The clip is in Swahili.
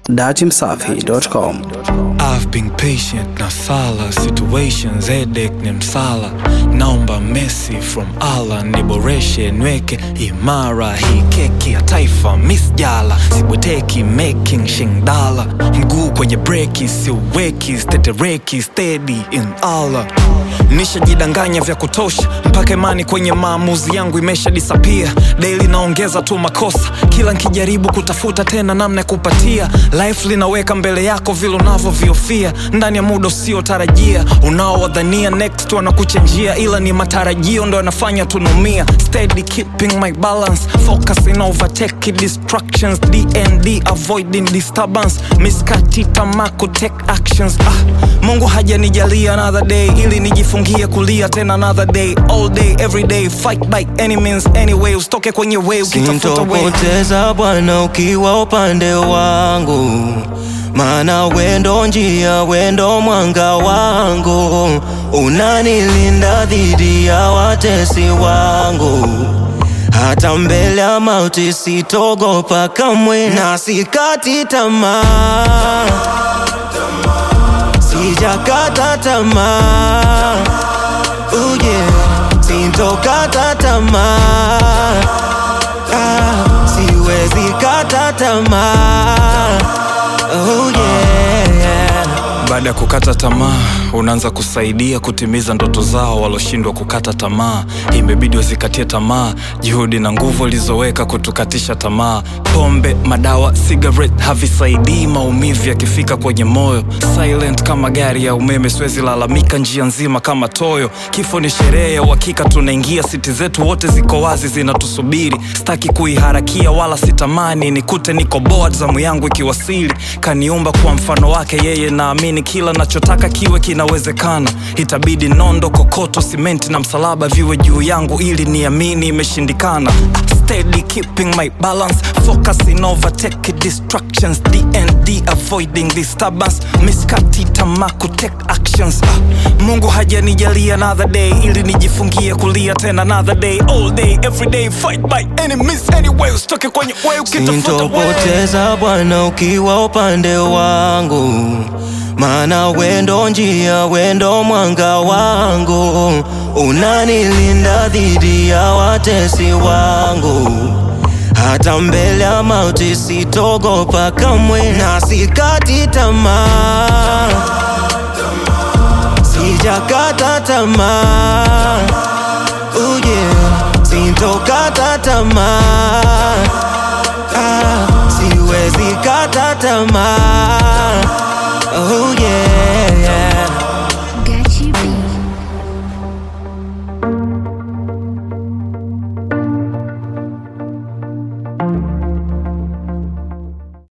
datimsafi.com. I've been patient na sala situations headache ni msala naomba Messi from Allah niboreshe nweke imara hii keki ya taifa misjala sibweteki making shingdala mguu kwenye breki siuweki stetereki steady in Allah nishajidanganya vya kutosha mpaka imani kwenye maamuzi yangu imesha disappear daily naongeza tu makosa kila nkijaribu kutafuta tena namna ya kupatia life linaweka mbele yako vile unavyoviofia ndani ya muda usiotarajia unaowadhania next wanakuchenjia ila ni matarajio ndo yanafanya tunumia steady keeping my balance focusing overtake distractions dnd avoiding disturbance miskati tamako take actions ah, mungu hajanijalia another day ili nijifungie kulia tena another day all day every day fight by any means anyway usitoke kwenye way ukitafuta way Sintopoteza Bwana ukiwa upande wangu, maana wendo njia, wendo mwanga wangu, unanilinda dhidi ya watesi wangu. Hata mbele ya mauti sitogopa kamwe, na sikati tamaa, sijakata tamaa, oh yeah, sintokata tamaa Ah, siwezi kata tamaa oh yeah, yeah. baada ya kukata tamaa unaanza kusaidia kutimiza ndoto zao waloshindwa kukata tamaa imebidi wazikatie tamaa juhudi na nguvu walizoweka kutukatisha tamaa pombe madawa cigarette havisaidii maumivu yakifika kwenye moyo silent kama gari ya umeme siwezi lalamika njia nzima kama toyo kifo ni sherehe ya uhakika tunaingia siti zetu wote ziko wazi zinatusubiri staki kuiharakia wala sitamani nikute niko board zamu yangu ikiwasili kaniumba kwa mfano wake yeye naamini kila nachotaka kiwe kinawezekana itabidi nondo kokoto simenti na msalaba viwe juu yangu ili niamini imeshindikana steady keeping my balance focusing overtake distractions dnd avoiding disturbance miskati tamako take actions ah, mungu hajanijalia another day ili nijifungie kulia tena another day all day every day fight by any means anyway usitoke kwenye way ukitafuta way Sintopoteza Bwana ukiwa upande wangu, maana wendo njia, wendo mwanga wangu, unanilinda dhidi ya watesi wangu. Hata mbele ya mauti sitogopa kamwe, na sikati tamaa, sijakata tamaa, oh yeah, sintokata tamaa Ah, siwezi kata tamaa